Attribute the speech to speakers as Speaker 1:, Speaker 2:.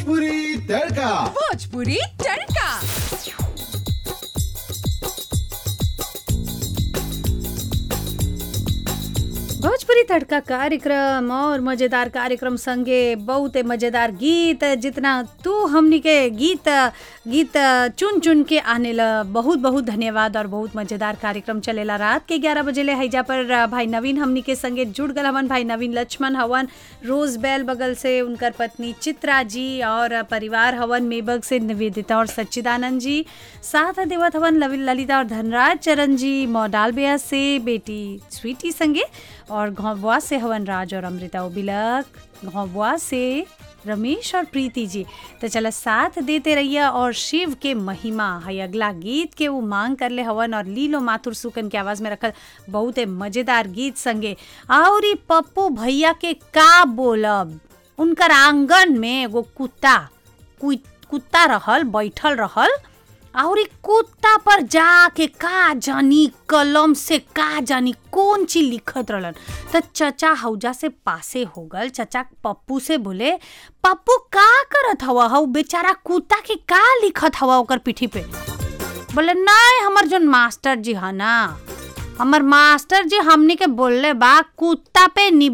Speaker 1: भोजपुरी तड़का
Speaker 2: भोजपुरी तड़का
Speaker 3: भोजपुरी तड़का कार्यक्रम और मजेदार कार्यक्रम संगे बहुत मजेदार गीत जितना तू हमनी के गीत गीत चुन चुन के आने ला बहुत बहुत धन्यवाद और बहुत मजेदार कार्यक्रम चलेला रात के 11 बजे ले हैजा पर भाई नवीन हमनी के संगे जुड़ गल हवन भाई नवीन लक्ष्मण हवन रोज बैल बगल से उनकर पत्नी चित्रा जी और परिवार हवन मेबग से निवेदिता और सच्चिदानंद जी साथ देवत हवन लवि- ललिता और धनराज चरण जी मॉडाल बेया से बेटी स्वीटी संगे और घौबुआ से हवन राज और अमृता उबिलक घौबुआ से रमेश और प्रीति जी तो चलो साथ देते रहिए और शिव के महिमा है अगला गीत के वो मांग कर ले हवन और लीलो माथुर सुकन के आवाज में रखल बहुत मजेदार गीत संगे और ई पप्पू भैया के का बोलब उनकर आंगन में एगो कुत्ता कुइ- कुत्ता रहल बैठल रहल और ई कुत्ता पर जाके का जानी कलम से का जानी कौन चीज लिखत रहलन त चचा हौजा से पासे हो गल चचा पप्पू से बोले पप्पू का करत हवा हौ बेचारा कुत्ता के का लिखत हवा ओकर पीठी पे बोले नहीं हमर जोन मास्टर जी है ना हमर मास्टर जी हमनी के बोलले बा कुत्ता पे नि